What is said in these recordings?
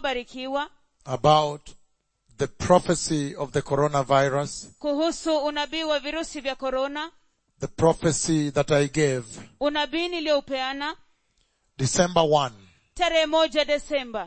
barikiwa about the prophecy of the coronavirus, kuhusu unabii wa virusi vya korona the prophecy that I gave unabii niliyoupeana December 1, tarehe moja desemba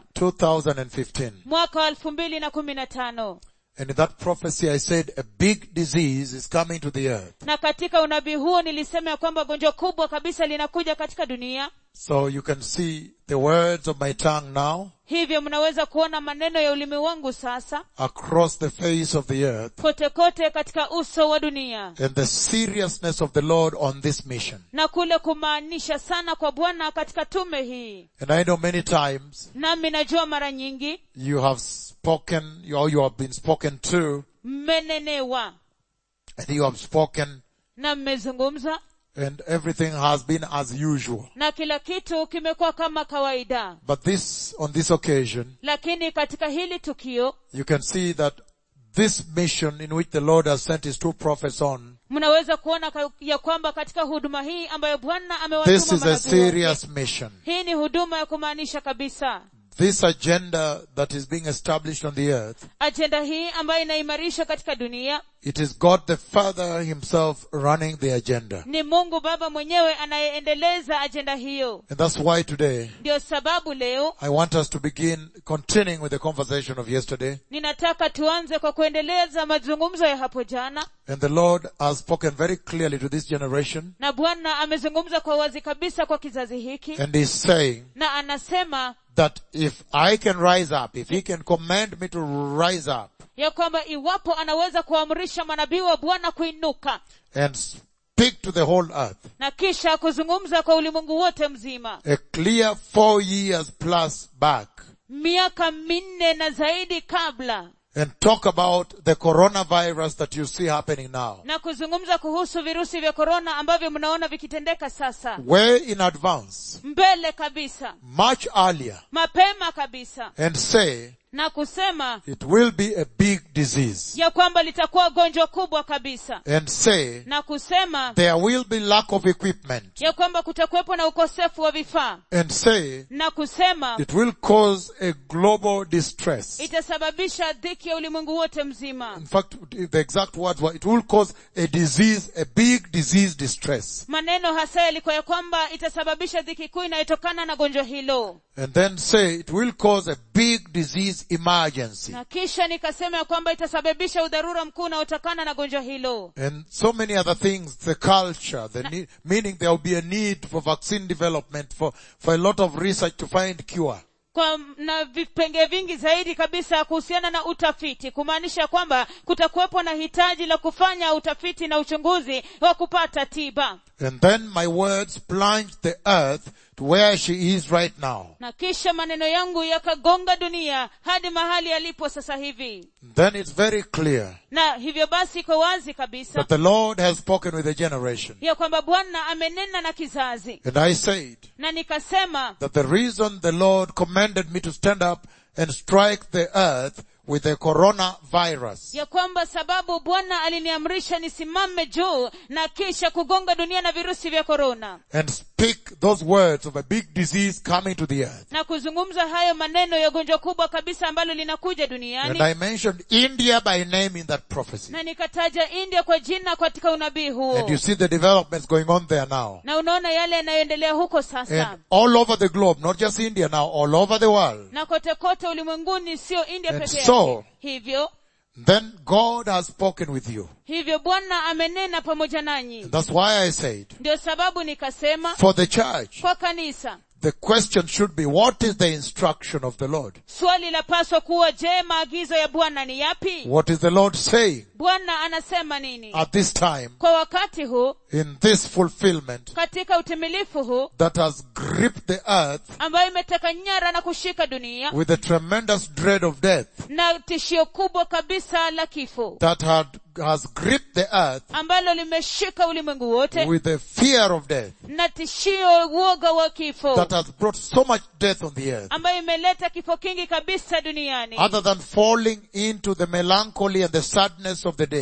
2015. mwaka wa elfu mbili na kumi na tano And in that prophecy I said a big disease is coming to the earth. na katika unabii huo nilisema ya kwamba gonjwa kubwa kabisa linakuja katika dunia So you can see the words of my tongue now hivyo mnaweza kuona maneno ya ulimi wangu sasa across the face of the earth kote kote katika uso wa dunia and the seriousness of the Lord on this mission. na kule kumaanisha sana kwa bwana katika tume hii And I know many times nami najua mara nyingi you have spoken or you have been spoken to mmenenewa and you have spoken na mmezungumza and everything has been as usual. na kila kitu kimekuwa kama kawaida But this, on this occasion, lakini katika hili tukio you can see that this mission in which the Lord has sent his two prophets on, mnaweza kuona ka- ya kwamba katika huduma hii ambayo bwana this amewatuma is a manabii wake, serious mission. hii ni huduma ya kumaanisha kabisa This agenda that is being established on the earth, ajenda hii ambayo inaimarishwa katika dunia it is God the Father himself running the agenda. ni mungu baba mwenyewe anayeendeleza ajenda hiyo And that's why today ndio sababu leo I want us to begin continuing with the conversation of yesterday. ninataka tuanze kwa kuendeleza mazungumzo ya hapo jana And the Lord has spoken very clearly to this generation na bwana amezungumza kwa wazi kabisa kwa kizazi hiki and is saying na anasema that if I can rise up, if He can command me to rise up ya kwamba iwapo anaweza kuamrisha manabii wa bwana kuinuka and speak to the whole earth, na kisha kuzungumza kwa ulimwengu wote mzima a clear four years plus back miaka minne na zaidi kabla and talk about the coronavirus that you see happening now. na kuzungumza kuhusu virusi vya korona ambavyo mnaona vikitendeka sasa Way in advance, mbele kabisa much earlier, mapema kabisa and say na kusema it will be a big disease. ya kwamba litakuwa gonjwa kubwa kabisa And say na kusema there will be lack of equipment. ya kwamba kutakuwepo na ukosefu wa vifaa And say na kusema it will cause a global distress. itasababisha dhiki ya ulimwengu wote mzima In fact, the exact words were, it will cause a disease, a big disease distress. maneno hasa yalikuwa ya kwamba itasababisha dhiki kuu inayotokana na gonjwa hilo And then say it will cause a big disease emergency. na kisha nikasema ya kwamba itasababisha udharura mkuu unaotokana na gonjwa hilo And so many other things, the culture, the need, meaning there will be a need for vaccine development, for, for a lot of research to find cure. kwa na vipenge vingi zaidi kabisa kuhusiana na utafiti kumaanisha kwamba kutakuwepo na hitaji la kufanya utafiti na uchunguzi wa kupata tiba And then my words plunged the earth to where she is right now. na kisha maneno yangu yakagonga dunia hadi mahali yalipo sasa hivi Then it's very clear na hivyo basi iko wazi kabisa that the Lord has spoken with a generation. ya kwamba bwana amenena na kizazi And I said na nikasema that the reason the Lord commanded me to stand up and strike the earth with the coronavirus ya kwamba sababu bwana aliniamrisha nisimame juu na kisha kugonga dunia na virusi vya korona and speak those words of a big disease coming to the earth. na kuzungumza hayo maneno ya gonjwa kubwa kabisa ambalo linakuja And duniani I mentioned India by name in that prophecy. na nikataja india kwa jina katika unabii huo And you see the developments going on there now. na unaona yale yanayoendelea huko sasa And all over the globe, not just India now, all over the world. na kote kote ulimwenguni sio india And peke so- yake hivyo Then God has spoken with you. hivyo bwana amenena pamoja nanyi And that's why I said, ndio sababu nikasema for the church, kwa kanisa the question should be, what is the instruction of the Lord? swali lapaswa kuwa je maagizo ya bwana ni yapi What is the Lord saying bwana anasema nini at this time kwa wakati huu in this fulfillment katika utimilifu huu that has gripped the earth ambayo imeteka nyara na kushika dunia with a tremendous dread of death na tishio kubwa kabisa la kifo that had, has gripped the earth ambalo limeshika ulimwengu wote with the fear of death na tishio uoga wa kifo that has brought so much death on the earth ambayo imeleta kifo kingi kabisa duniani other than falling into the melancholy and the sadness of the day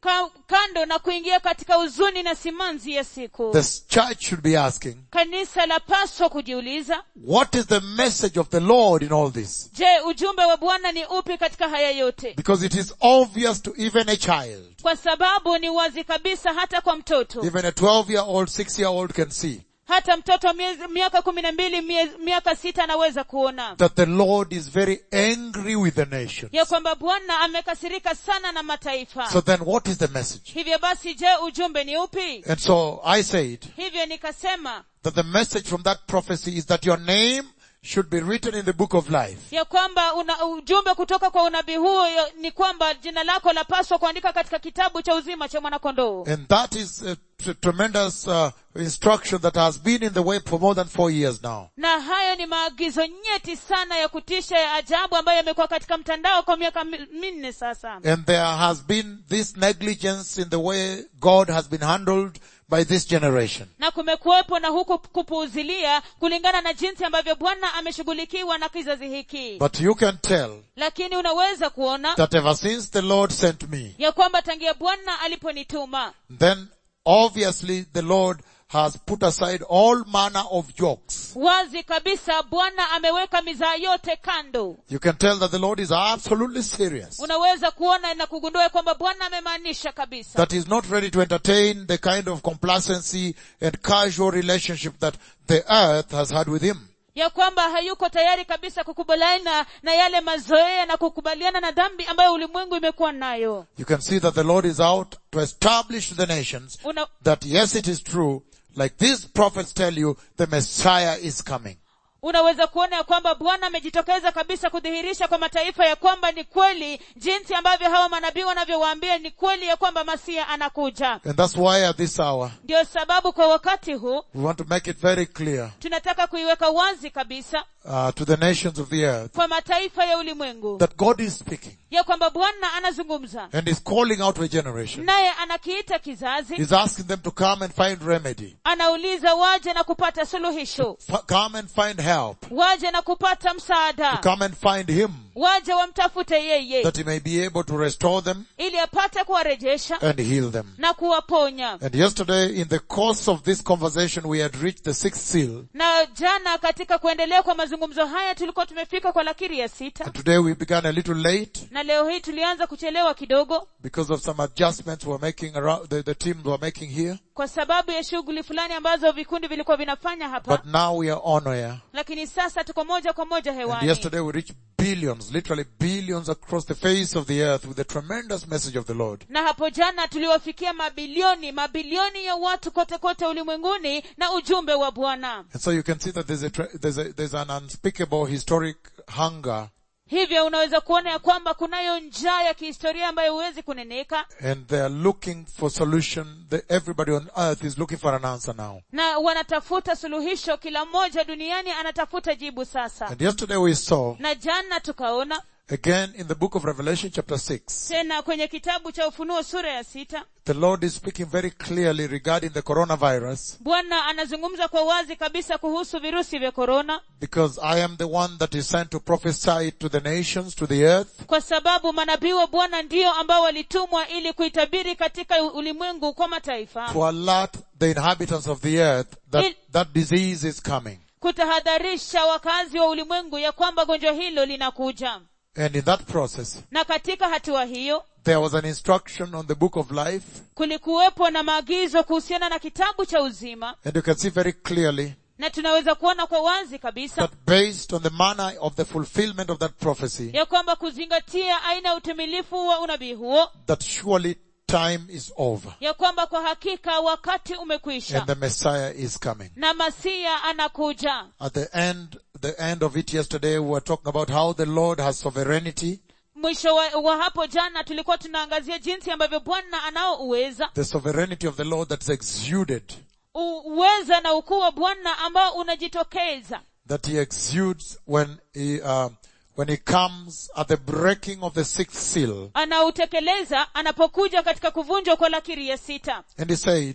ka, kando na kuingia katika huzuni na simanzi ya siku The church should be asking, kanisa lapaswa kujiuliza what is the message of the Lord in all this? je ujumbe wa bwana ni upi katika haya yote Because it is obvious to even a child, kwa sababu ni wazi kabisa hata kwa mtoto even a 12 year old, 6 year old can see hata mtoto wa miezi- miaka kumi na mbili mie- miaka sita anaweza kuona that the Lord is very angry with the nation. ya kwamba bwana amekasirika sana na mataifa So then what is the message? hivyo basi je ujumbe ni upi And so I said hivyo nikasema that the message from that prophecy is that your name should be written in the book of life. ya kwamba una, ujumbe kutoka kwa unabii huo yo- ni kwamba jina lako lapaswa kuandika katika kitabu cha uzima cha mwanakondoo And that is a t- tremendous uh, instruction that has been in the way for more than four years now. na hayo ni maagizo nyeti sana ya kutisha ya ajabu ambayo yamekuwa katika mtandao kwa miaka mi- minne sasa And there has been this negligence in the way God has been handled by this generation. na kumekuwepo na huku kupuuzilia kulingana na jinsi ambavyo bwana ameshughulikiwa na kizazi hiki But you can tell lakini unaweza kuona that ever since the Lord sent me, ya kwamba tangia bwana aliponituma then obviously the Lord has put aside all manner of jokes. wazi kabisa bwana ameweka mizaa yote kando You can tell that the Lord is absolutely serious. unaweza kuona na kugundua kwamba bwana amemaanisha kabisa That he's not ready to entertain the kind of complacency and casual relationship that the earth has had with him. ya kwamba hayuko tayari kabisa kukubaliana na yale mazoea na kukubaliana na dhambi ambayo ulimwengu imekuwa nayo You can see that the Lord is out to establish to the nations Una, that yes, it is true, like these prophets tell you, the Messiah is coming. unaweza kuona ya kwamba bwana amejitokeza kabisa kudhihirisha kwa mataifa ya kwamba ni kweli jinsi ambavyo hawa manabii wanavyowaambia ni kweli ya kwamba masia anakuja And that's why at this hour, ndio sababu kwa wakati huu we want to make it very clear tunataka kuiweka wazi kabisa uh, to the nations of the earth kwa mataifa ya ulimwengu that God is speaking ya kwamba bwana anazungumza and is calling out a generation. naye anakiita kizazi He's asking them to come and find remedy, anauliza waje na kupata suluhisho F- come and find help, waje na kupata to msaada come and find Him, waje wamtafute yeye that He may be able to restore them ili apate kuwarejesha and heal them. na kuwaponya And yesterday, in the course of this conversation, we had reached the sixth seal, na jana katika kuendelea kwa mazungumzo haya tulikuwa tumefika kwa lakiri ya sita and today we began a little late na leo hii tulianza kuchelewa kidogo because of some adjustments we're making around, the, the teams were making here. kwa sababu ya shughuli fulani ambazo vikundi vilikuwa vinafanya hapa But now we are on air. lakini sasa tuko moja kwa moja And hewani yesterday we reached billions, literally billions across the face of the earth with the tremendous message of the Lord. na hapo jana tuliwafikia mabilioni mabilioni ya watu kote kote ulimwenguni na ujumbe wa bwana And so you can see that there's a, tra- there's a, there's an unspeakable historic hunger hivyo unaweza kuona ya kwamba kunayo njaa ya kihistoria ambayo huwezi kuneneka and they are looking for solution. The, everybody on earth is looking for an answer now. na wanatafuta suluhisho kila mmoja duniani anatafuta jibu sasa And yesterday we saw na jana tukaona again in the book of Revelation chapter 6, tena kwenye kitabu cha ufunuo sura ya sita the Lord is speaking very clearly regarding the coronavirus bwana anazungumza kwa wazi kabisa kuhusu virusi vya korona because I am the one that is sent to prophesy to the nations, to the earth, kwa sababu manabii wa bwana ndio ambao walitumwa ili kuitabiri katika ulimwengu kwa mataifa to alert the inhabitants of the earth that Il- that disease is coming. kutahadharisha wakazi wa ulimwengu ya kwamba gonjwa hilo linakuja And in that process, na katika hatua hiyo there was an instruction on the book of life, kulikuwepo na maagizo kuhusiana na kitabu cha uzima and you can see very clearly na tunaweza kuona kwa wazi kabisa that based on the manner of the fulfillment of that prophecy, ya kwamba kuzingatia aina ya utimilifu wa unabii huo that surely time is over ya kwamba kwa hakika wakati umekwisha and the Messiah is coming. na masia anakuja At the end, the end of it yesterday, we were talking about how the Lord has sovereignty, mwisho wa, wa hapo jana tulikuwa tunaangazia jinsi ambavyo bwana anao uweza the sovereignty of the Lord that's exuded, U- uweza na ukuu wa bwana ambao unajitokeza that he exudes when he, uh, when he comes at the breaking of the sixth seal. anautekeleza anapokuja katika kuvunjwa kwa lakiri ya sita And he said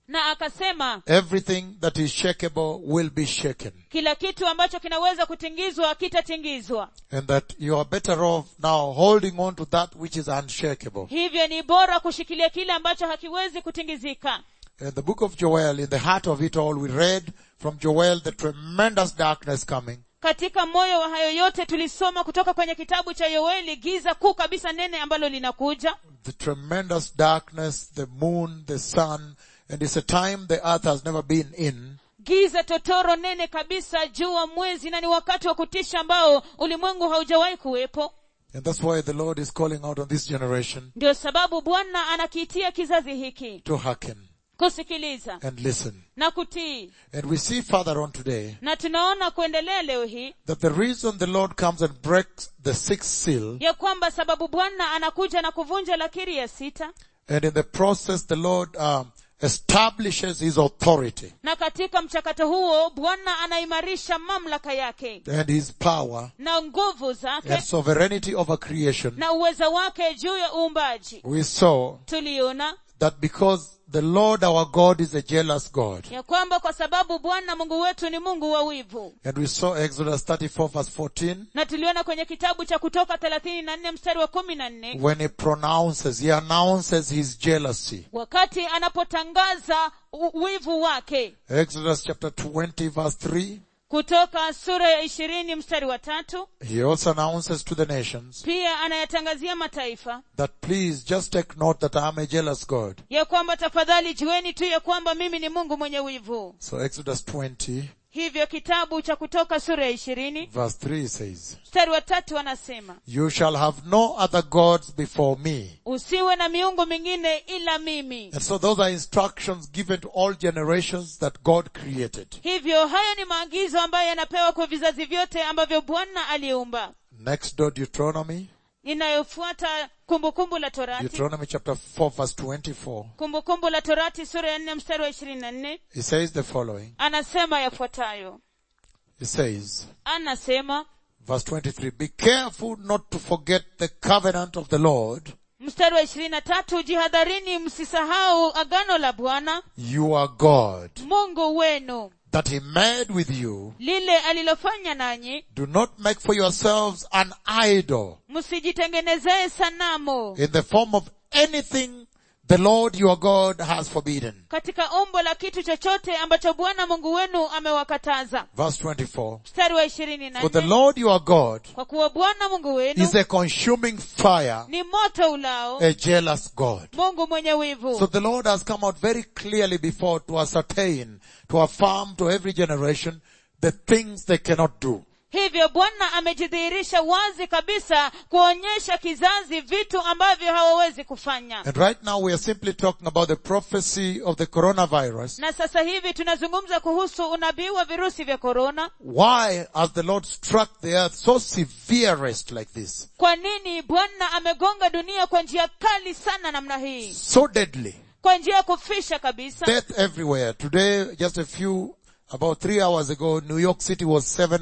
na akasema everything that is shakeable will be shaken. kila kitu ambacho kinaweza kutingizwa kitatingizwa And that you are better off now holding on to that which is unshakable. hivyo ni bora kushikilia kile ambacho hakiwezi kutingizika In the book of Joel, in the heart of it all, we read from Joel the tremendous darkness coming. katika moyo wa hayo yote tulisoma kutoka kwenye kitabu cha yoeli giza kuu kabisa nene ambalo linakuja The tremendous darkness, the moon, the sun, and it's a time the earth has never been in. giza totoro nene kabisa jua mwezi na ni wakati wa kutisha ambao ulimwengu haujawahi kuwepo And that's why the Lord is calling out on this generation ndio sababu bwana anakiitia kizazi hiki to hearken kusikiliza and listen. na kutii And we see further on today na tunaona kuendelea leo hii that the reason the Lord comes and breaks the sixth seal, ya kwamba sababu bwana anakuja na kuvunja lakiri ya sita and in the process the Lord um, establishes His authority na katika mchakato huo bwana anaimarisha mamlaka yake and His power na nguvu zake and sovereignty over creation. na uweza wake juu ya uumbaji We saw tuliona that because the Lord our God is a jealous God, ya kwamba kwa sababu bwana mungu wetu ni mungu wa wivu and we saw Exodus 34 verse 14 na tuliona kwenye kitabu cha kutoka thelathini na nne mstari wa kumi na nne when he pronounces, he announces his jealousy. wakati anapotangaza u- wivu wake Exodus chapter 20 verse 3, kutoka sura ya ishirini mstari wa tatu he also announces to the nations pia anayatangazia mataifa that please just take note that I am a jealous God. ya kwamba tafadhali jueni tu ya kwamba mimi ni mungu mwenye wivu So Exodus 20 hivyo kitabu cha kutoka sura ya ishirini verse 3 says, mstari wa tatu anasema You shall have no other gods before me. usiwe na miungu mingine ila mimi And so those are instructions given to all generations that God created. hivyo hayo ni maagizo ambayo yanapewa kwa vizazi vyote ambavyo bwana aliumba Next door Deuteronomy, inayofuata kumbukumbu la torati Deuteronomy chapter 4 verse 24. kumbukumbu la torati sura ya nne mstari wa ishirini na nne It says the following. anasema yafuatayo It says, anasema verse 23, Be careful not to forget the covenant of the Lord, mstari wa ishirini na tatu jihadharini msisahau agano la bwana your God, mungu wenu that he made with you. lile alilofanya nanyi Do not make for yourselves an idol msijitengenezee sanamu in the form of anything the Lord your God has forbidden. katika umbo la kitu chochote ambacho bwana mungu wenu amewakataza Verse 24. mstari wa ishirini na For the nne Lord your God kwa kuwa bwana mungu wenu is a consuming fire, ni moto ulao a jealous God. mungu mwenye wivu So the Lord has come out very clearly before to ascertain, to affirm to every generation the things they cannot do. hivyo bwana amejidhihirisha wazi kabisa kuonyesha kizazi vitu ambavyo hawawezi kufanya And right now we are simply talking about the prophecy of the coronavirus. na sasa hivi tunazungumza kuhusu unabii wa virusi vya korona Why has the Lord struck the earth so severest like this? kwa nini bwana amegonga dunia kwa njia kali sana namna hii So deadly. kwa njia ya kufisha kabisa Death everywhere. Today, just a few, about three hours ago, New York City was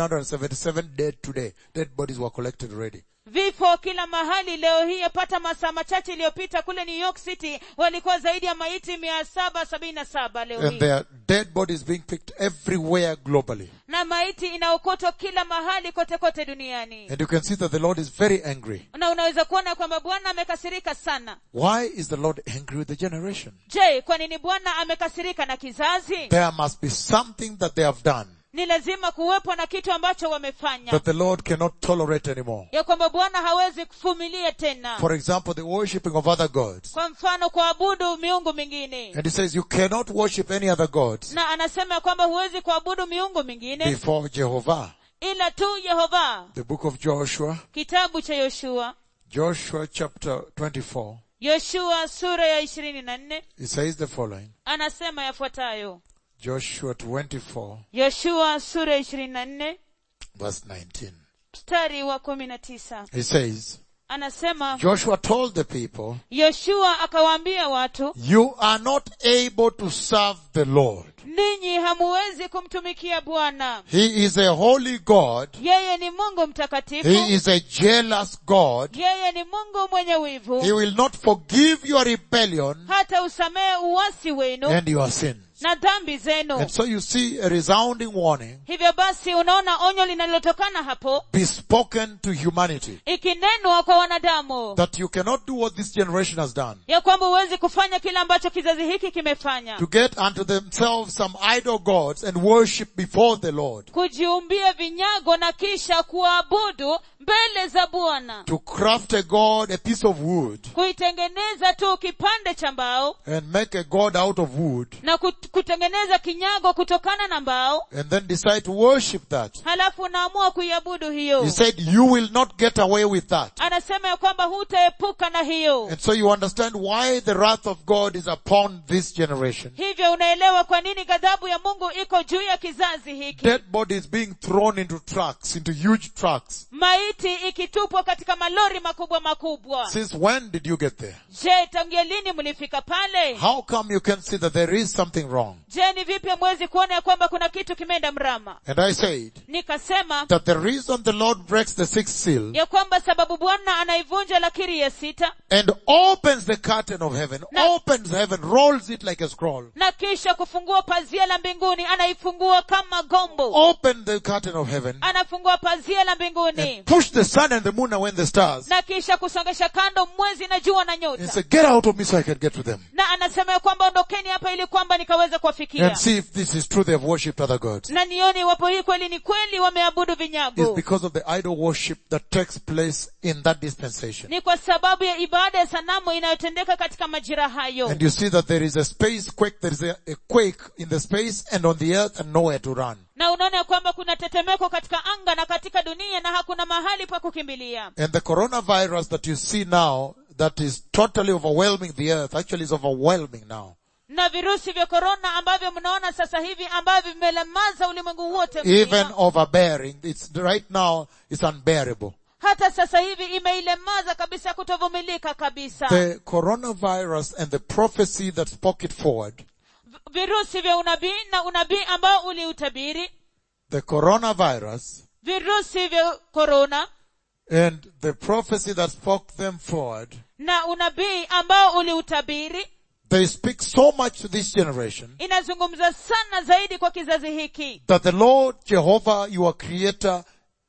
777 dead today. Dead bodies were collected already. vifo kila mahali leo hii yapata masaa machache iliyopita kule new york city walikuwa zaidi ya maiti mia saba sabini na saba leo And hii there are dead bodies being picked everywhere globally. na maiti inaokotwa kila mahali kote kote duniani And you can see that the Lord is very angry. na unaweza kuona kwamba bwana amekasirika sana Why is the Lord angry with the generation? je kwa nini bwana amekasirika na kizazi There must be something that they have done ni lazima kuwepo na kitu ambacho wamefanya that the Lord cannot tolerate anymore. ya kwamba bwana hawezi kuvumilia tena For example, the worshipping of other gods. kwa mfano kuabudu miungu mingine And he says you cannot worship any other gods na anasema ya kwamba huwezi kuabudu miungu mingine before Jehovah. ila tu yehova The book of Joshua, kitabu cha yoshua Joshua chapter 24, yoshua sura ya ishirini na nne it says the following. anasema yafuatayo Joshua 24 yoshua sura ya ishirini na nne verse 19. mstari wa kumi na tisa It says, anasema Joshua told the people, yoshua akawaambia watu you are not able to serve the Lord. ninyi hamuwezi kumtumikia bwana He is a holy God. yeye ni mungu mtakatifu He is a jealous God. yeye ni mungu mwenye He wivu will not forgive your rebellion hata usamehe uwasi wenu and your sins. na dhambi zenu And so you see a resounding warning hivyo basi unaona onyo linalotokana hapo be spoken to humanity ikinenwa kwa wanadamu that you cannot do what this generation has done. ya kwamba huwezi kufanya kile ambacho kizazi hiki kimefanya To get unto themselves some idol gods and worship before the Lord. kujiumbia vinyago na kisha kuabudu mbele za bwana To craft a god, a piece of wood, kuitengeneza tu kipande cha mbao and make a god out of wood, na kut- kutengeneza kinyago kutokana na mbao and then decide to worship that. halafu unaamua kuiabudu hiyo He said, you will not get away with that. anasema ya kwamba hutaepuka na hiyo And so you understand why the wrath of God is upon this generation. hivyo unaelewa kwa nini ghadhabu ya mungu iko juu ya kizazi hiki Dead bodies being thrown into trucks, into huge trucks. maiti ikitupwa katika malori makubwa makubwa Since when did you get there? je tangia lini mlifika pale How come you can see that there is something wrong? je ni vipi mwezi kuona ya kwamba kuna kitu kimeenda mrama And I said nikasema that the reason the Lord breaks the sixth seal ya kwamba sababu bwana anaivunja lakiri ya sita and opens the curtain of heaven, No. opens heaven, rolls it like a scroll, na kisha kufungua pazia la mbinguni anaifungua kama gombo open the curtain of heaven anafungua pazia la mbinguni and push the sun and the moon away and the stars na kisha kusongesha kando mwezi na jua na and nyota say, get out of me so I can get to them. na anasema ya kwamba ondokeni hapa ili kwamba nikaweza kuwafikia And see if this is true they have worshipped other gods. na nione iwapo hii kweli ni kweli wameabudu It's vinyago because of the idol worship that takes place in that dispensation. ni kwa sababu ya ibada ya sanamu inayotendeka katika majira hayo And you see that there is a space quake, there is a, a quake in the space and on the earth and nowhere to run. na unaona ya kwamba kuna tetemeko katika anga na katika dunia na hakuna mahali pa kukimbilia And the coronavirus that you see now, that is totally overwhelming the earth, actually is overwhelming now. na virusi vya korona ambavyo mnaona sasa hivi ambavyo vimelemaza ulimwengu wote Even mzima. overbearing. It's right now, it's unbearable. hata sasa hivi imeilemaza kabisa kutovumilika kabisa The coronavirus and the prophecy that spoke it forward, V- virusi vya unabii na unabii ambao uliutabiri the coronavirus virusi vya korona and the prophecy that spoke them forward, na unabii ambao uliutabiri they speak so much to this generation inazungumza sana zaidi kwa kizazi hiki that the Lord Jehovah, your creator,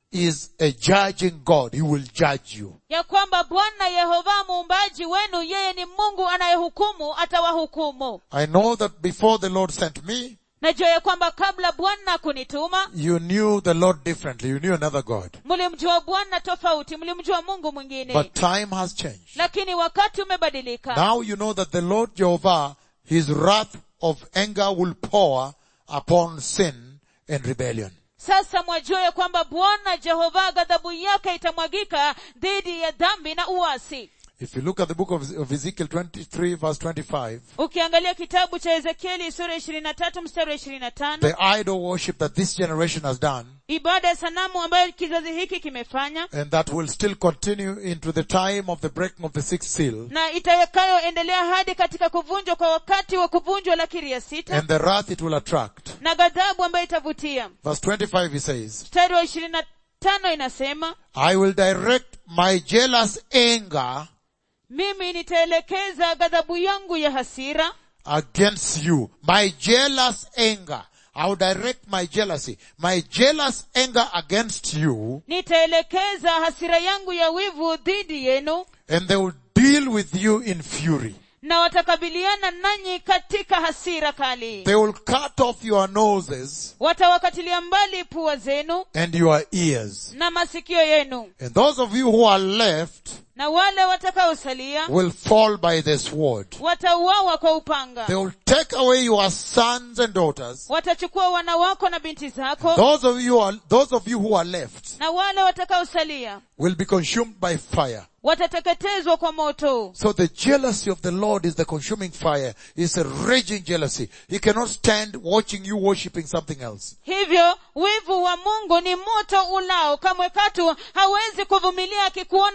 is a judging God. He will judge you. ya kwamba bwana yehova muumbaji wenu yeye ni mungu anayehukumu atawahukumu I know that before the Lord sent me, najua ya kwamba kabla bwana kunituma you knew the Lord differently. You knew another God. mlimjua bwana tofauti mlimjua mungu mwingine But time has changed. lakini wakati umebadilika Now you know that the Lord Jehovah, his wrath of anger will pour upon sin and rebellion. sasa mwajua ya kwamba bwana jehova ghadhabu yake itamwagika dhidi ya dhambi na uasi If you look at the book of of Ezekiel 23 verse 25, ukiangalia kitabu cha ezekieli sura ishirini na tatu mstari wa ishirini na tano the idol worship that this generation has done, ibada ya sanamu ambayo kizazi hiki kimefanya and that will still continue into the time of the breaking of the sixth seal, na itakayoendelea hadi katika kuvunjwa kwa wakati wa kuvunjwa lakiri ya sita and the wrath it will attract. na ghadhabu ambayo itavutia Verse 25 he says, mstari wa ishirini na tano inasema I will direct my jealous anger mimi nitaelekeza ghadhabu yangu ya hasira against you. My jealous anger. I will direct my jealousy. My jealous anger against you nitaelekeza hasira yangu ya wivu dhidi yenu and they will deal with you in fury. na watakabiliana nanyi katika hasira kali They will cut off your noses watawakatilia mbali pua zenu and your ears. na masikio yenu And those of you who are left na wale watakaosalia will fall by the sword. watauawa kwa upanga They will take away your sons and daughters. watachukua wana wako na binti zako Those of you are, those of you who are left na wale watakaosalia will be consumed by fire. watateketezwa kwa moto So the jealousy of the Lord is the consuming fire. It's a raging jealousy. He cannot stand watching you worshipping something else. hivyo wivu wa mungu ni moto ulao kamwe katu hawezi kuvumilia akikuona ukiabudu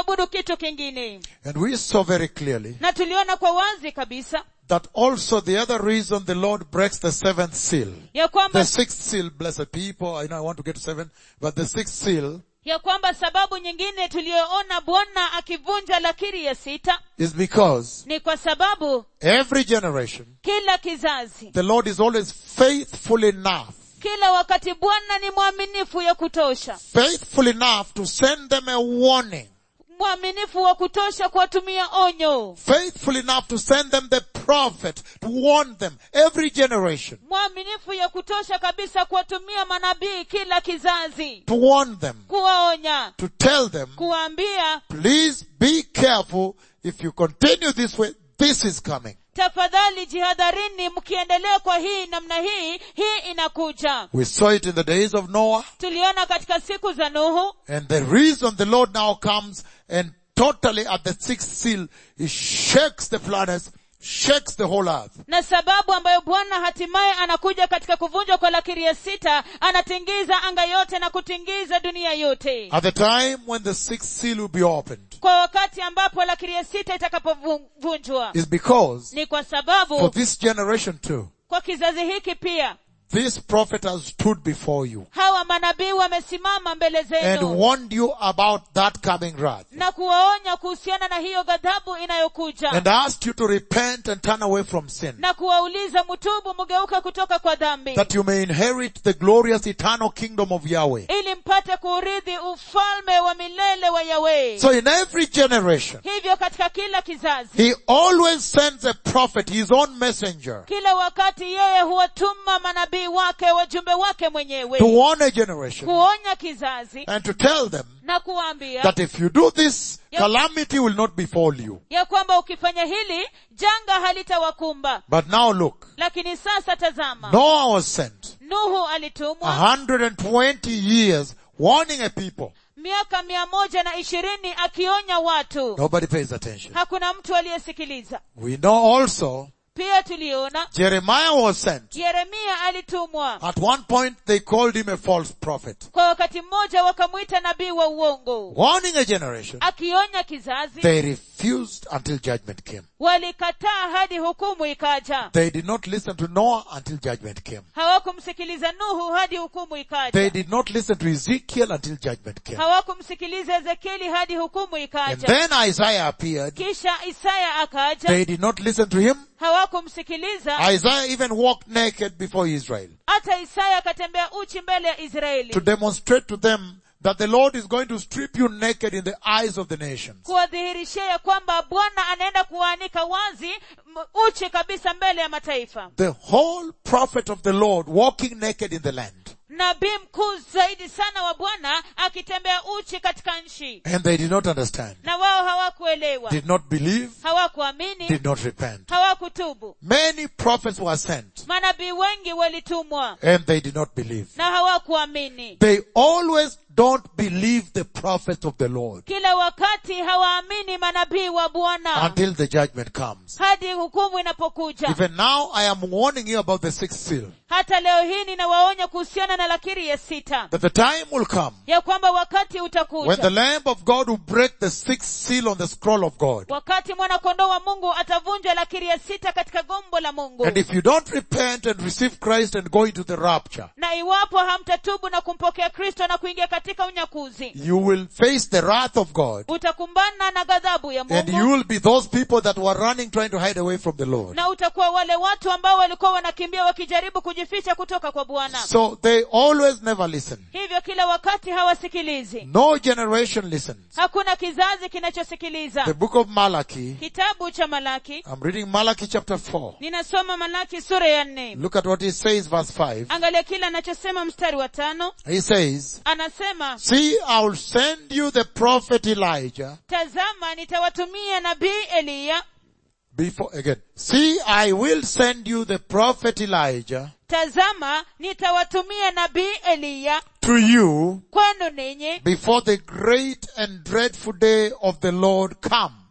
kuabudu kitu kingine And we saw very clearly na tuliona kwa wazi kabisa that also the other reason the Lord breaks the seventh seal, ya kwamba the sixth seal, blessed people, I know I want to get to seven, but the sixth seal ya kwamba sababu nyingine tuliyoona bwana akivunja lakiri ya sita is because ni kwa sababu every generation, kila kizazi the Lord is always faithful enough, kila wakati bwana ni mwaminifu ya kutosha faithful enough to send them a warning, mwaminifu wa kutosha kuwatumia onyo faithful enough to send them the prophet to warn them every generation, mwaminifu ya kutosha kabisa kuwatumia manabii kila kizazi to warn them, kuwaonya to tell them, kuwaambia please be careful if you continue this way, this is coming. tafadhali jihadharini mkiendelea kwa hii namna hii hii inakuja We saw it in the days of Noah, tuliona katika siku za nuhu and the reason the Lord now comes and totally at the sixth seal, He shakes the planets, shakes the whole earth. na sababu ambayo bwana hatimaye anakuja katika kuvunjwa kwa lakiri ya sita anatingiza anga yote na kutingiza dunia yote At the time when the sixth seal will be opened, kwa wakati ambapo lakiri ya sita itakapovunjwa is because ni kwa for sababu this generation too, kwa kizazi hiki pia this prophet has stood before you hawa manabii wamesimama mbele and zenu warned you about that coming wrath na kuwaonya kuhusiana na hiyo ghadhabu inayokuja and asked you to repent and turn away from sin na kuwauliza mtubu mgeuka kutoka kwa dhambi that you may inherit the glorious eternal kingdom of Yahweh. ili mpate kuurithi ufalme wa milele wa yawe So in every generation, hivyo katika kila kizazi he always sends a prophet, his own messenger, kila wakati yeye huwatuma manabii wake wajumbe wake mwenyewe to warn a generation kuonya kizazi and to tell them na kuwaambia that if you do this, Yep. calamity will not befall you. ya kwamba ukifanya hili janga halitawakumba But now look, lakini sasa tazama Noah was sent nuhu a alitumwa hundred and twenty years warning a people. miaka mia moja na ishirini akionya watu Nobody pays attention. hakuna mtu aliyesikiliza We know also pia tuliona Jeremiah was sent. yeremia alitumwa At one point they called him a false prophet. kwa wakati mmoja wakamwita nabii wa uongo Warning a generation. akionya kizazi They refused until judgment came. walikataa hadi hukumu ikaja They did not listen to Noah until judgment came. hawakumsikiliza nuhu hadi hukumu They ikaja did not listen to Ezekiel until judgment came. hawakumsikiliza ezekieli hadi hukumu And ikaja then Isaiah appeared. kisha isaya akaja They did not listen to him. hawakumsikiliza Isaiah even walked naked before Israel hata isaya akatembea uchi mbele ya israeli to demonstrate to them that the Lord is going to strip you naked in the eyes of the nations. kuwadhihirishia ya kwamba bwana anaenda kuwaanika wazi m- uchi kabisa mbele ya mataifa The whole prophet of the Lord walking naked in the land. nabii mkuu zaidi sana wa bwana akitembea uchi katika nchi And they did not understand, na wao hawakuelewa did not believe, hawakuamini did not repent. hawakutubu Many prophets were sent manabii wengi walitumwa and they did not believe. na hawakuamini They always don't believe the prophets of the Lord kila wakati hawaamini manabii wa bwana until the judgment comes. hadi hukumu inapokuja Even now I am warning you about the sixth seal. hata leo hii ninawaonya kuhusiana na lakiri ya sita That the time will come ya kwamba wakati when the utakuja Lamb of God will break the sixth seal on the scroll of God. wakati mwanakondoo wa mungu atavunja lakiri ya sita katika gombo la mungu And if you don't repent and receive Christ and go into the rapture, na iwapo hamtatubu na kumpokea kristo na kuingia katika unyakuzi you will face the wrath of God. utakumbana na ghadhabu ya And you mungu will be those people that were running trying to hide away from the Lord. na utakuwa wale watu ambao walikuwa wanakimbia wakijaribu kujificha kutoka kwa bwana So they always never listen. hivyo kila wakati hawasikilizi No generation listens. hakuna kizazi kinachosikiliza The book of Malachi, kitabu cha malaki I'm reading Malachi chapter 4. ninasoma malaki sura ya nne Look at what he says, verse 5. angalia kile anachosema mstari wa tano He says, anasema See, I will send you the prophet Elijah tazama nitawatumia nabii eliya before, again, see, I will send you the prophet Elijah tazama nitawatumia nabii eliya to you kwenu ninyi before the great and dreadful day of the Lord comes.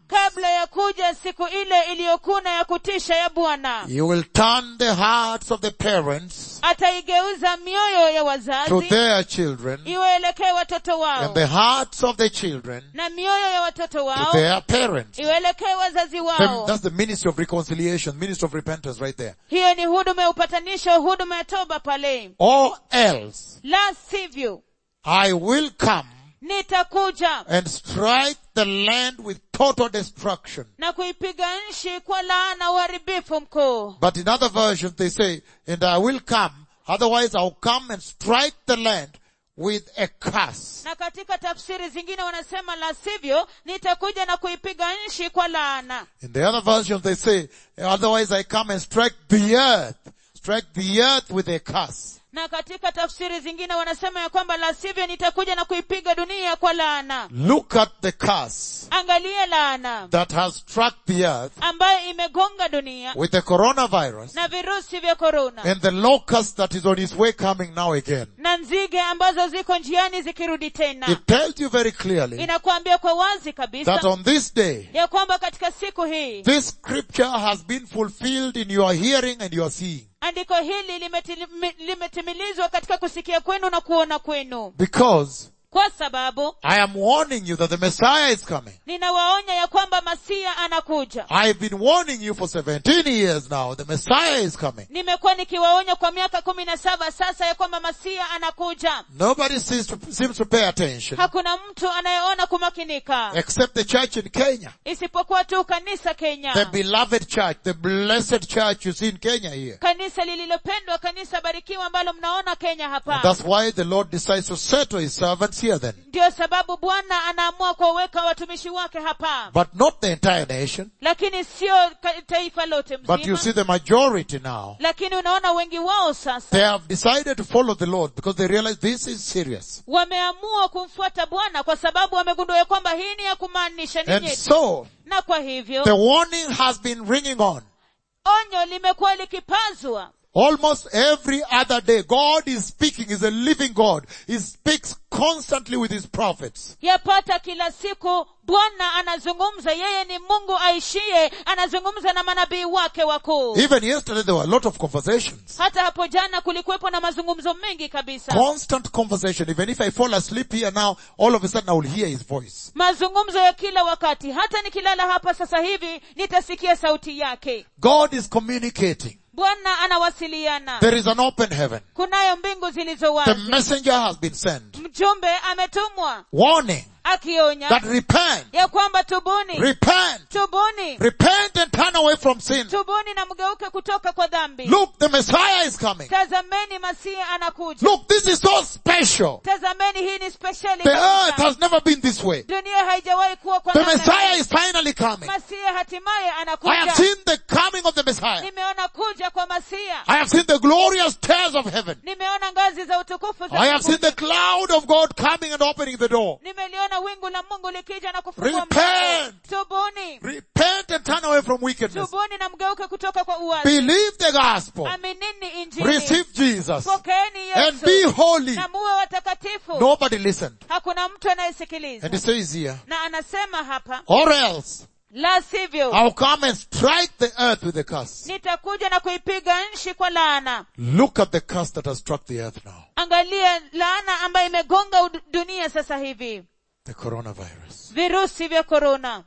kabla ya kuja siku ile iliyokuna ya kutisha ya bwana He will turn the hearts of the parents ataigeuza mioyo ya to wazazi their children iwaelekee watoto wao and the hearts of the children na mioyo ya watoto to wao their parents. iwaelekee wazazi Then wao that's the ministry of reconciliation, ministry of repentance right there. hiyo ni huduma ya upatanisho huduma ya toba pale Or else la sivyo I will come nitakuja and strike the land with total destruction. na kuipiga nchi kwa laana uharibifu mkuu But in other versions they say, and I will come, otherwise I'll come and strike the land with a curse. na katika tafsiri zingine wanasema la sivyo nitakuja na kuipiga nchi kwa laana In the other versions they say, otherwise I come and strike the earth, strike the earth with a curse. na katika tafsiri zingine wanasema ya kwamba la sivyo nitakuja na kuipiga dunia kwa laana Look at the curse angalie laana that has struck the earth ambayo imegonga dunia with the coronavirus na virusi vya korona and the locust that is on its way coming now again. na nzige ambazo ziko njiani zikirudi tena It tells you very clearly inakuambia kwa wazi that kabisa on this day, ya kwamba katika siku hii this scripture has been fulfilled in your hearing and your seeing. andiko hili limetili- limetimilizwa katika kusikia kwenu na kuona kwenu Because kwa sababu I am warning you that the Messiah is coming. ninawaonya ya kwamba masia anakuja I've been warning you for 17 years now. The Messiah is coming. nimekuwa nikiwaonya kwa miaka kumi na saba sasa ya kwamba masia anakuja Nobody seems to, seems to pay attention hakuna mtu anayeona kumakinika except the church in Kenya. isipokuwa tu kanisa The kenya beloved church, the blessed church you see in Kenya here. kanisa lililopendwa kanisa barikiwa ambalo mnaona kenya And hapa that's why the Lord decides to settle his servants here then. ndio sababu bwana anaamua kuwaweka watumishi wake hapa But not the entire nation. lakini sio ka- taifa lote But you mzima see the majority now. lakini unaona wengi wao sasa They have decided to follow the Lord because they realize this is serious. wameamua kumfuata bwana kwa sababu wamegundua ya kwamba hii ni ya kumaanisha ni And nyeti so, na kwa hivyo the warning has been ringing on. onyo limekuwa likipazwa Almost every other day, God is speaking, is a living God. He speaks constantly with His prophets. yapata kila siku bwana anazungumza yeye ni mungu aishiye anazungumza na manabii wake wakuu Even yesterday there were a lot of conversations. hata hapo jana kulikuwepo na mazungumzo mengi kabisa Constant conversation. Even if I fall asleep here now, all of a sudden I will hear His voice. mazungumzo ya kila wakati hata nikilala hapa sasa hivi nitasikia sauti yake God is communicating. bwana anawasiliana There is an open heaven. kunayo mbingu zilizo The wazi messenger has been sent. mjumbe ametumwa Warning akionya that repent, ya kwamba tubuni repent, tubuni repent and turn away from sin. tubuni na mgeuke kutoka kwa dhambi Look, the Messiah is coming. tazameni masihi anakuja Look, this is so special. tazameni hii ni spesheli The earth kabisa. has never been this way. dunia haijawahi kuwa kwa The namna Messiah hii. is finally coming. masihi hatimaye I have anakuja seen the coming of the Messiah. nimeona kuja kwa masia I have seen the glorious stairs of heaven. nimeona ngazi za utukufu za I have seen mbinguni. the cloud of God coming and opening the door. nimeliona wingu la mungu likija na kufungua Repent. mlango. tubuni Repent and turn away from wickedness. tubuni na mgeuke kutoka kwa uwazi Believe the gospel. aminini injili Receive Jesus. pokeeni And be yesu holy. na muwe watakatifu Nobody listened. hakuna mtu anayesikiliza And he says here, na anasema hapa or else la sivyo I'll come and strike the earth with a curse. nitakuja na kuipiga nchi kwa laana Look at the curse that has struck the earth now. angalia laana ambayo imegonga ud- dunia sasa hivi The coronavirus. virusi vya korona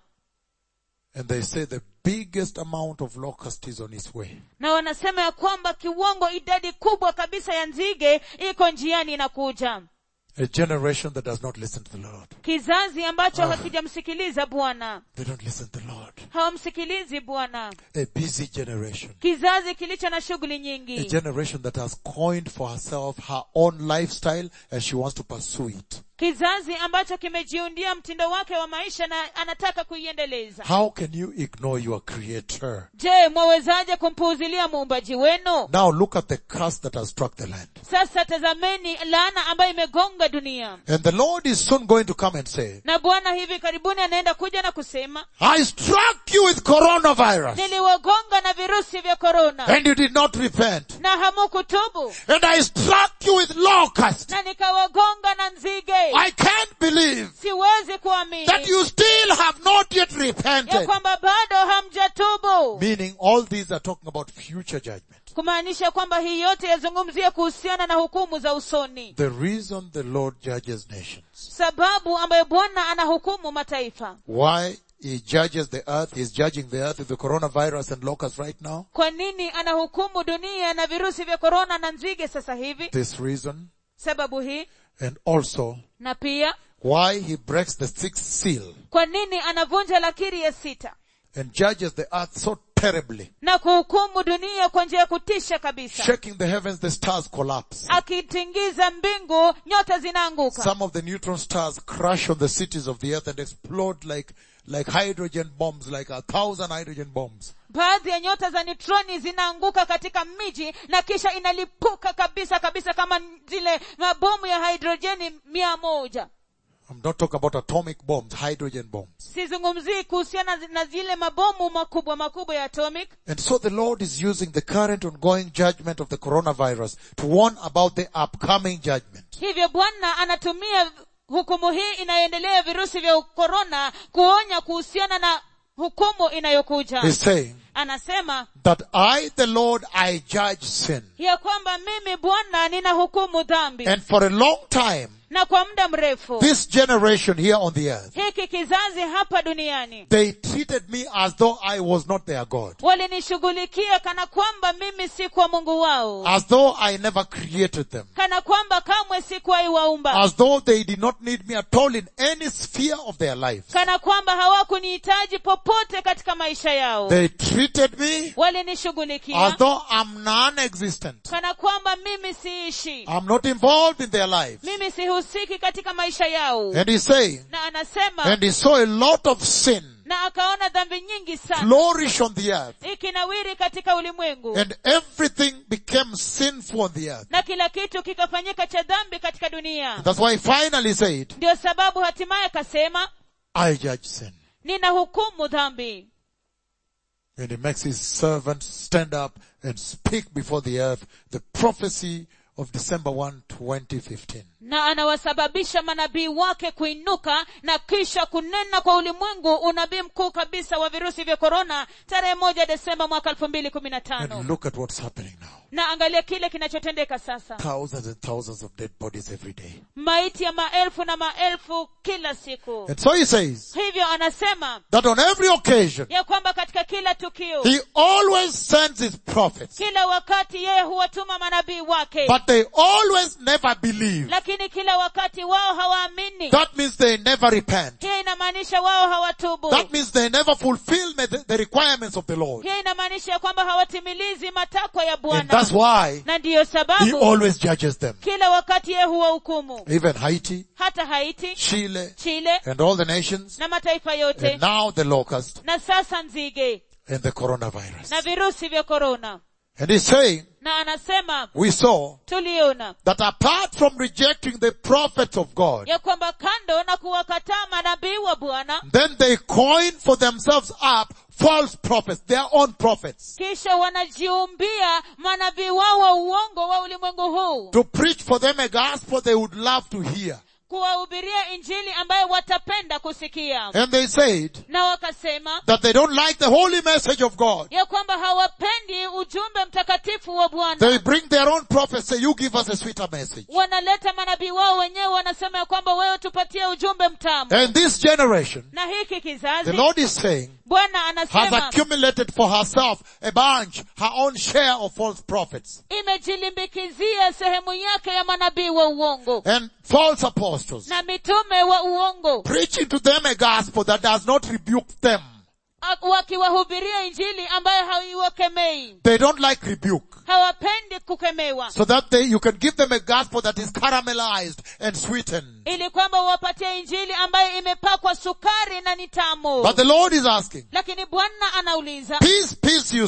And they say the biggest amount of locust is on its way. na wanasema ya kwamba kiwango idadi kubwa kabisa ya nzige iko njiani inakuja A generation that does not listen to the Lord. kizazi ambacho hakijamsikiliza bwana They don't listen to the Lord. hawamsikilizi bwana A busy generation. kizazi kilicho na shughuli A nyingi generation that has coined for herself her own lifestyle and she wants to pursue it. kizazi ambacho kimejiundia mtindo wake wa maisha na anataka kuiendeleza How can you ignore your creator? je mwawezaje kumpuuzilia muumbaji wenu Now look at the curse that has struck the land. sasa tazameni laana ambayo imegonga dunia And the Lord is soon going to come and say, na bwana hivi karibuni anaenda kuja na kusema I struck you with coronavirus niliwagonga na virusi vya korona and you did not repent. na hamukutubu And I struck you with locust na nikawagonga na nzige I can't believe siwezi kuamini that you still have not yet ya repented. kwamba bado hamjatubu Meaning all these are talking about future judgment. kumaanisha kwamba hii yote yazungumzia kuhusiana na hukumu za usoni The reason the Lord judges nations, sababu ambayo bwana anahukumu mataifa why He judges the earth, He's judging the earth with the coronavirus and locusts right now. kwa nini anahukumu dunia na virusi vya korona na nzige sasa hivi This reason, sababu hii and also na pia why He breaks the sixth seal kwa nini anavunja lakiri ya sita and judges the earth so terribly, na kuhukumu dunia kwa njia ya kutisha kabisa shaking the heavens, the stars collapse. akitingiza mbingu nyota zinaanguka Some of the neutron stars crash on the cities of the earth and explode like, like hydrogen bombs, like a thousand hydrogen bombs. baadhi ya nyota za neutroni zinaanguka katika miji na kisha inalipuka kabisa kabisa kama zile mabomu ya hidrojeni mia moja I'm not talking about atomic bombs, hydrogen bombs. sizungumzii kuhusiana na zile mabomu makubwa makubwa ya atomic And so the Lord is using the current ongoing judgment of the coronavirus to warn about the upcoming judgment. hivyo bwana anatumia hukumu hii inayoendelea virusi vya korona kuonya kuhusiana na hukumu inayokuja He's saying anasema that I, the Lord, I judge sin. ya kwamba mimi bwana nina hukumu dhambi And for a long time, na kwa muda mrefu this generation here on the earth, hiki kizazi hapa duniani they treated me as though I was not their God. walinishughulikia kana kwamba mimi si kwa mungu wao As though I never created them. kana kwamba kamwe sikuwahi waumba As though they did not need me at all in any sphere of their life. kana kwamba hawakunihitaji popote katika maisha yao They treated me as walinishughulikia though I'm non-existent. kana kwamba mimi siishi I'm not involved in their lives. mimi sihusiki katika maisha yao And he's saying, na anasema and he saw a lot of sin na akaona dhambi nyingi sana flourish on the earth. ikinawiri katika ulimwengu And everything became sinful on the earth. na kila kitu kikafanyika cha dhambi katika dunia That's why he finally said, ndio sababu hatimaye akasema I judge sin. nina hukumu dhambi And he makes his servants stand up and speak before the earth the prophecy of December 1, 2015. na anawasababisha manabii wake kuinuka na kisha kunena kwa ulimwengu unabii mkuu kabisa wa virusi vya korona tarehe moja desemba mwaka elfu mbili kumi na And tano look at what's happening now. na angalia kile kinachotendeka sasa Thousands and thousands of dead bodies every day. maiti ya maelfu na maelfu kila siku And so he says hivyo anasema that on every occasion, ya kwamba katika kila tukio he always sends his prophets, kila wakati yeye huwatuma manabii wake but they always never believe. lakini kila wakati wao hawaamini That means they never repent. hiyo inamaanisha wao hawatubu That means they never fulfill the, the requirements of the Lord. hiyo inamaanisha ya kwamba hawatimilizi matakwa ya And bwana that's why na ndiyo he sababu always judges them. kila wakati yeye huwahukumu Even Haiti, hata haiti Chile, chile and all the nations, na mataifa yote and now the locust na sasa nzige and the coronavirus. na virusi vya korona And he's saying, na anasema we saw tuliona that apart from rejecting the prophets of God, ya kwamba kando na kuwakataa manabii wa bwana then they coin for themselves up false prophets, their own prophets, kisha wanajiumbia manabii wao wa uongo wa ulimwengu huu to preach for them a gospel they would love to hear. kuwahubiria injili ambayo watapenda kusikia And they said na wakasema that they don't like the holy message of God. ya kwamba hawapendi ujumbe mtakatifu wa bwana They bring their own prophets, say, you give us a sweeter message. wanaleta manabii wao wenyewe wanasema ya kwamba wewe tupatie ujumbe mtamu And this generation, na hiki the kizazi Lord is saying, bwana has anasema accumulated for herself a bunch, her own share of false prophets imejilimbikizia sehemu yake ya manabii wa uongo and false apostles, na mitume wa uongo preaching to them a gospel that does not rebuke them. ak- wakiwahubiria injili ambayo haiwakemei They don't like rebuke. hawapendi kukemewa So that they, you can give them a gospel that is caramelized and sweetened. ili kwamba uwapatie injili ambayo imepakwa sukari na ni tamu But the Lord is asking, lakini bwana anauliza peace, peace you say,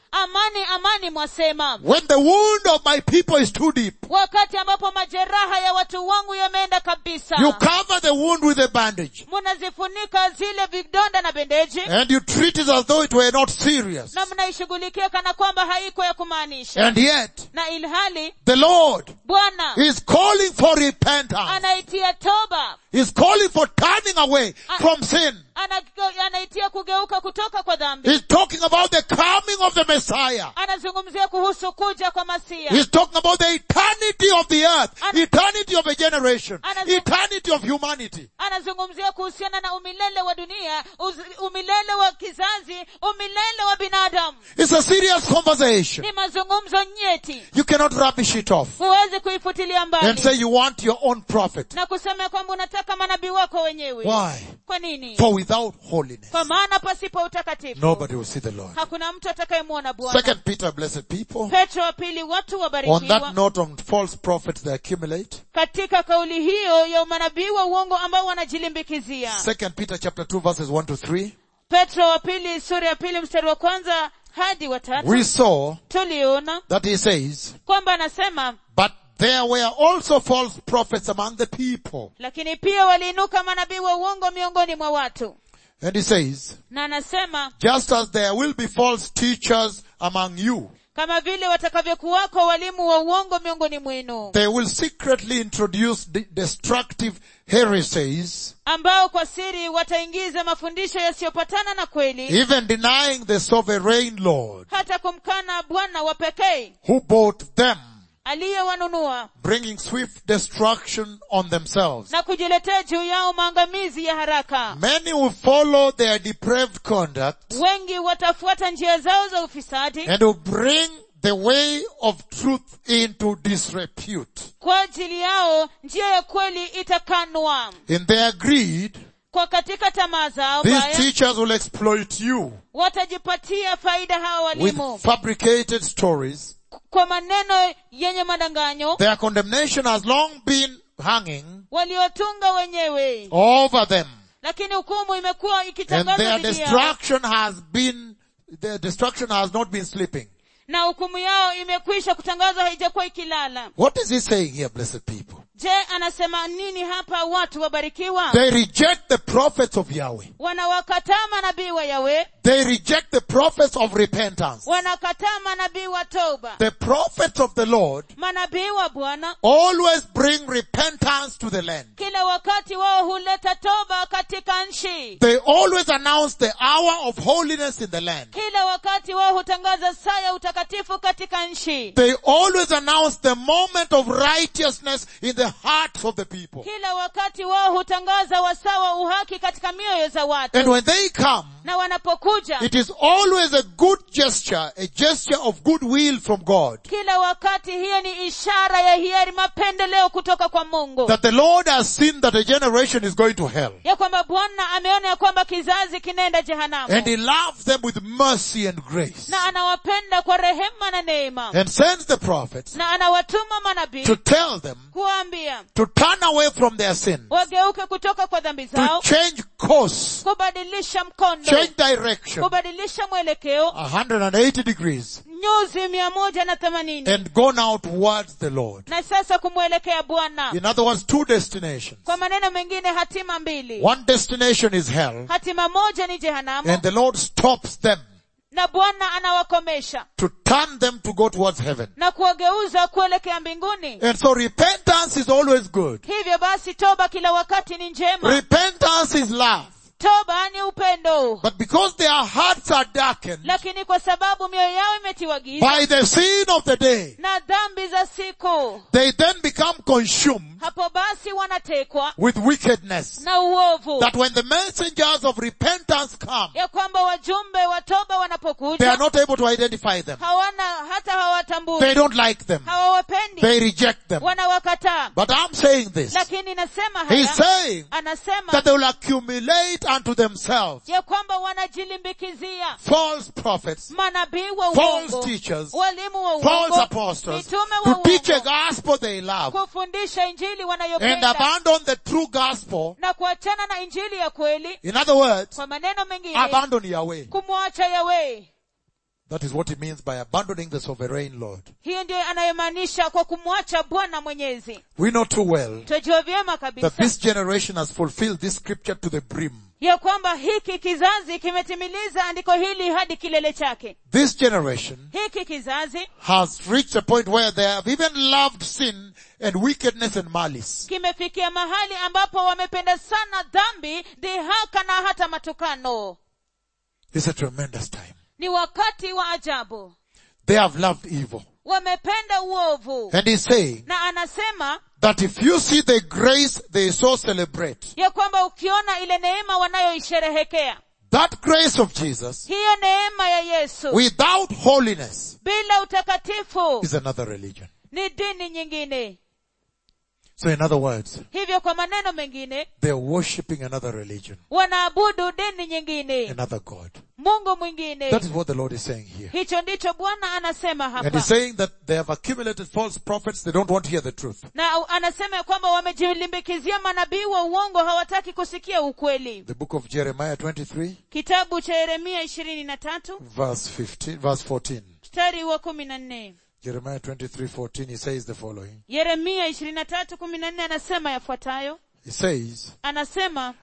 amani amani mwasema when the wound of my people is too deep, wakati ambapo majeraha ya watu wangu yameenda kabisa you cover the wound with a bandage munazifunika zile vidonda na bendeji and you treat it as though it were not serious. na mnaishughulikia kana kwamba haiko ya kumaanisha And yet, na ilhali the Lord bwana is calling for repentance. anaitia toba He's calling for turning away from sin. ana- anaitia kugeuka kutoka kwa dhambi He's talking about the coming of the Messiah. anazungumzia kuhusu kuja kwa masia He's talking about the eternity of the earth, Ana- eternity of a generation, Anazu- eternity of humanity. anazungumzia kuhusiana na umilele wa dunia uz- umilele wa kizazi umilele wa binadamu It's a serious conversation. ni mazungumzo nyeti You cannot rubbish it off huwezi kuifutilia and mbali say you want your own prophet. na kusema kwamba unataka manabii wako wenyewe Why? kwa nini For without holiness, kwa maana pasipo utakatifu nobody will see the Lord. hakuna mtu atakayemwona bwana Second Peter, blessed people. petro wa pili watu On wabarikiwa that note, on false prophets they accumulate. katika kauli hiyo ya manabii wa uongo ambao wanajilimbikizia Second Peter chapter 2 verses 1 to 3. petro wa pili sura ya pili mstari wa kwanza hadi wa tatu We saw tuliona that he says, kwamba anasema but there were also false prophets among the people. lakini pia waliinuka manabii wa uongo miongoni mwa watu And he says, na anasema just as there will be false teachers among you, kama vile watakavyokuwako walimu wa uongo miongoni mwenu they will secretly introduce de- destructive heresies, ambao kwa siri wataingiza mafundisho yasiyopatana na kweli even denying the sovereign Lord hata kumkana bwana wa pekee who bought them, aliyewanunua bringing swift destruction on themselves. na kujiletea juu yao maangamizi ya haraka Many will follow their depraved conduct wengi watafuata njia zao za ufisadi and will bring the way of truth into disrepute. kwa ajili yao njia ya kweli itakanwa In their greed, kwa katika tamaa zao these baya teachers will exploit you watajipatia faida hawa with walimu fabricated stories. kwa maneno yenye madanganyo Their condemnation has long been hanging waliotunga wenyewe over them lakini hukumu imekuwa and ikitangazwa their dhidi yao destruction has been, their destruction has not been sleeping. na hukumu yao imekwisha kutangazwa haijakuwa ikilala What is he saying here, blessed people? je anasema nini hapa watu wabarikiwa They reject the prophets of Yahweh. wanawakataa manabii wa yawe They reject the prophets of repentance. wanakataa manabii wa toba The prophets of the Lord manabii wa bwana always bring repentance to the land. kila wakati wao huleta toba katika nchi They always announce the hour of holiness in the land. kila wakati wao hutangaza saa ya utakatifu katika nchi They always announce the moment of righteousness in the hearts of the people. kila wakati wao hutangaza wasawa uhaki katika mioyo za watu And when they come, na wanapokuja it is always a good gesture, a gesture of goodwill from God. kila wakati hiyo ni ishara ya hiari mapendeleo kutoka kwa mungu That the Lord has seen that a generation is going to hell. ya kwamba bwana ameona ya kwamba kizazi kinaenda jehanamu And He loves them with mercy and grace. na anawapenda kwa rehema na neema And sends the prophets na anawatuma manabii to tell them kuwaambia to turn away from their sin, wageuke kutoka kwa dhambi to zao change course, kubadilisha mkondo change direction, kubadilisha mwelekeo 180 degrees, nyuzi mia moja na themanini and go now towards the Lord. na sasa kumwelekea bwana In other words, two destinations. kwa maneno mengine hatima mbili One destination is hell, hatima moja ni jehanamu and the Lord stops them na bwana anawakomesha to turn them to go towards heaven. na kuwageuza kuelekea mbinguni And so repentance is always good. hivyo basi toba kila wakati ni njema Repentance is love. toba ni upendo But because their hearts are darkened lakini kwa sababu mioyo yao imetiwa giza by the sin of the day, na dhambi za siku they then become consumed hapo basi wanatekwa with wickedness. na uovu That when the messengers of repentance come, ya kwamba wajumbe wa toba they are wanapokuja not able to identify them. hawana hata They hawatambui don't like them. hawawapendi They reject them. wanawakataa But I'm saying this. lakini nasema He's haya saying anasema that they will accumulate unto themselves ya kwamba wanajilimbikizia false prophets, manabii wa false uongo teachers, walimu wa false uongo apostles mitume wa to teach a uongo gospel they love kufundisha injili and wanayopenda abandon the true gospel. na kuachana na injili ya kweli In other words, kwa maneno mengine abandon Yahweh. kumwacha yawe That is what he means by abandoning the sovereign Lord. hiyo ndiyo anayemaanisha kwa kumwacha bwana mwenyezi We know too well twajua vyema that kabisa this generation has fulfilled this scripture to the brim. ya kwamba hiki kizazi kimetimiliza andiko hili hadi kilele chake This generation hiki kizazi has reached a point where they have even loved sin and wickedness and malice. kimefikia mahali ambapo wamependa sana dhambi dhihaka na hata matukano It's a tremendous time. ni wakati wa ajabu They have loved evil. wamependa uovu And he's saying na anasema that if you see the grace they so celebrate, ya kwamba ukiona ile neema wanayoisherehekea that grace of Jesus hiyo neema ya yesu without holiness bila utakatifu is another religion. ni dini nyingine So in other words, hivyo kwa maneno mengine they're worshipping another religion, wanaabudu dini nyingine another God. mungu mwingine That is what the Lord is saying here. hicho ndicho bwana anasema And hapa he's saying that they have accumulated false prophets, they don't want to hear the truth. na anasema ya kwamba wamejilimbikizia manabii wa uongo hawataki kusikia ukweli The book of Jeremiah 23, kitabu cha yeremia ishirini na tatu verse 15, verse 14. mstari wa kumi na nne Jeremiah 23, 14, he says the following. yeremia ishirini na tatu kumi na nne anasema yafuatayo He says, anasema